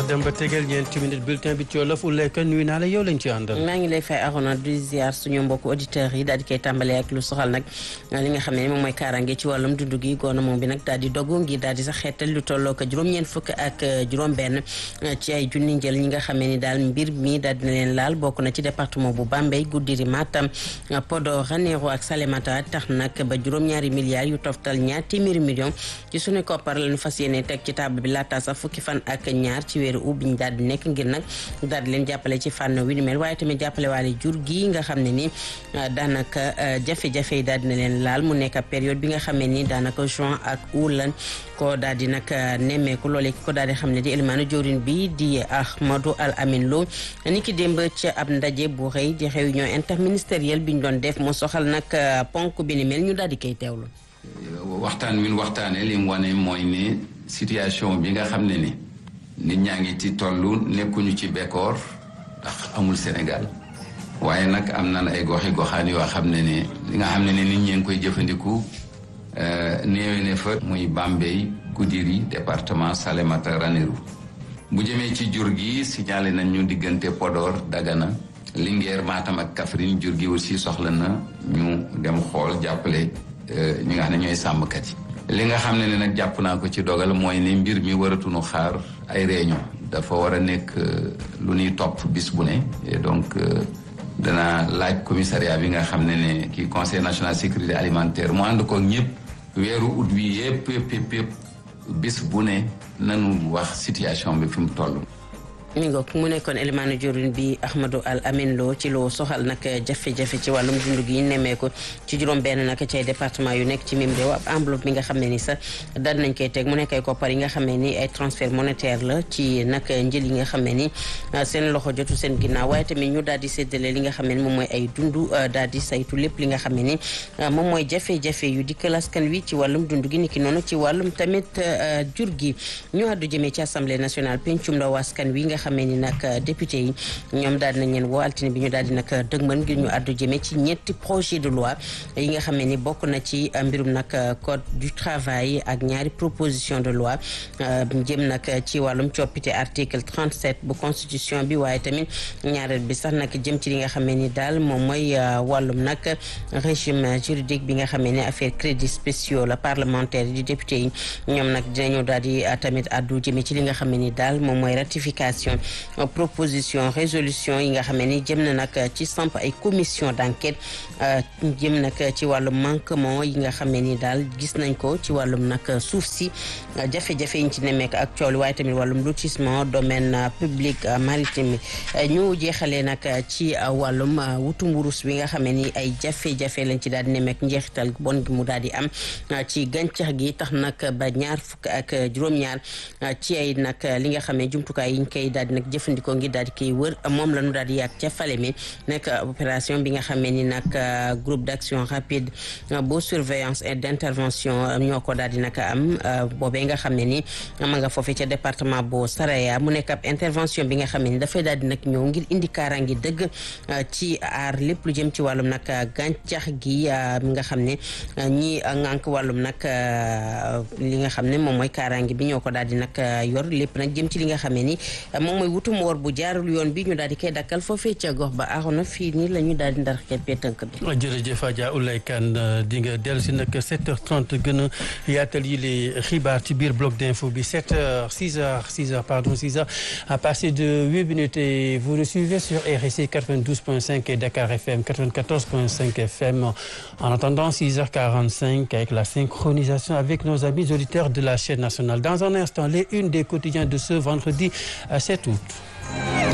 dem ba tegal ñeenti minutes bulletin bi ci wolof Oulaye Kane nuyu naa la yow lañ ci àndal. maa ngi lay fay Arona du ziar suñu mbokku auditeurs yi daal di koy tàmbalee ak lu soxal nag li nga xam ne moom mooy kaaraange ci wàllum dundu gi gouvernement bi nag daal di dogu ngir daal di sax xeetal lu tolloo ko juróom-ñeent fukk ak juróom-benn ci ay junni njël ñi nga xam ne ni daal mbir mi daal dina leen laal bokk na ci département bu Bambey Goudiri Matam Podor Ranérou ak Salémata tax nag ba juróom-ñaari milliards yu toftal ñaar téeméeri millions ci suñu koppar lañu fas yéene teg ci table bi laata sax fukki fan ak ñaar ci weeru août bi ñu daal di nekk ngir nag daal di leen jàppale ci fànn wi ni mel waaye tamit jàppale waale jur gi nga xam ne ni daanaka jafe-jafe yi daal dina leen laal mu nekk période bi nga xam ne ni daanaka juin ak août lan ko daal di nag nemmeeku loolee ki ko daal di xam ne di élimaanu jawrin bi di Ahmadou Al Amin Lo ni ki démb ci ab ndaje bu rëy di réunion interministérielle bi ñu doon def mu soxal nag ponk bi ni mel ñu daal di koy teewlu. waxtaan wi ñu waxtaanee li mu wane mooy ne situation bi nga xam ne ni nit ñaa ngi ci tollu nekkuñu ci bekkoor ndax amul Sénégal waaye nag am nan ay goxi goxaan yoo xam ne ne li nga xam ne ne nit ñee ngi koy jëfandiku néewe ne fa muy Bambey Goudiri département Salémata Ranérou bu jëmee ci jur gi signalé nañ ñu diggante Podor Dagana Linguère Matam ak Kaffrine jur gi aussi soxla na ñu dem xool jàppale ñi nga xam ne ñooy sàmmkat yi li nga xam ne ne nag jàpp naa ko ci dogal mooy ne mbir mi waratuñu xaar ay réunion dafa war a nekk lu ñuy topp bis bu ne et donc dana laaj commissariat bi nga xam ne ne kii conseil national sécurité alimentaire mu ànd ko ñëpp weeru ut wi yëpp yëpp yëpp yëpp bis bu ne nanu wax situation bi fi mu toll mi ngoog mu nekkoon élimaanu jorin bi Ahmadou Al Amin Lo ci loo soxal nag jafe-jafe ci wàllum dund gi nemmeeku ci juróom benn nag ci ay département yu nekk ci mim réew ab enveloppe bi nga xam ne ni sax daal nañ koy teg mu nekk ay koppar yi nga xam ne ni ay transfert monétaire la ci nag njël yi nga xam ne ni seen loxo jotu seen ginnaaw waaye tamit ñu daal di séddale li nga xam ne ni moom mooy ay dund daal di saytu lépp li nga xam ne ni moom mooy jafe-jafe yu dikkal askan wi ci wàllum dund gi niki noonu ci wàllum tamit jur gi ñu àddu jëmee ci assemblée nationale pencum ndaw askan wi nga xamee ni nag député yi ñoom daal dinañ leen woo altine bi ñu daal di nag dëgmal ngir ñu àddu jëmee ci ñetti projet de loi yi nga xam ne ni bokk na ci mbirum nag code du travail ak ñaari proposition de loi jëm nag ci wàllum coppite article 37 bu constitution bi waaye tamit ñaareel bi sax nag jëm ci li nga xam ne ni daal moom mooy wàllum nag régime juridique bi nga xam ne ni affaire crédits spéciaux la parlementaire di député yi ñoom nag dinañu daal di tamit àddu jëmee ci li nga xam ne ni daal moom mooy ratification proposition résolution yi nga xam ne ni jëm na nag ci samp ay commission d'enquête jëm nag ci wàllum manquement yi nga xam ne ni daal gis nañ ko ci wàllum nag suuf si jafe-jafe yi ñu ci nemmeek ak coow li waaye tamit wàllum lotissement domaine public maritime ñu jeexalee nag ci wàllum wutum wurus bi nga xam ne ni ay jafe-jafe lañ ci daal di nemmeek njeexital bon gi mu daal di am ci gàncax gi tax nag ba ñaar fukk ak juróom-ñaar ci ay nag li nga xam ne jumtukaay yi ñu koy daal di nag jëfandikoo ngir daal di koy wër moom la ñu daal di yàgg ca Falémé nekk opération bi nga xam ne ni nag groupe d'action rapide bu surveillance et d'intervention ñoo ko daal di nag am boobee nga xam ne ni ma nga foofee ca département bu Saraya mu nekk ab intervention bi nga xam ne ni dafay daal di nag ñëw ngir indi kaaraange dëgg ci aar lépp lu jëm ci wàllum nag gàncax gi mi nga xam ne ñi ngànk wàllum nag li nga xam ne moom mooy kaaraange bi ñoo ko daal di nag yor lépp nag jëm ci li nga xam ne ni moom mooy wutum woor bu jaarul yoon bi ñu daal di koy dakkal foofee ca gox ba aaxoona fii nii la ñu daal di ndar keppee tënk bi jërëjëf Adja Oulaye Kane di nga dellu si nag 7h30 gën a yaatal yi les xibaar ci biir bloc d'info bi 7h 6h 6h pardon 6h à partir de 8 minutes et vous nous suivez sur RSC 92.5 et Dakar FM 94.5 FM en attendant 6h45 avec la synchronisation avec nos amis auditeurs de la chaîne nationale dans un instant les unes des quotidiens de ce vendredi 7 août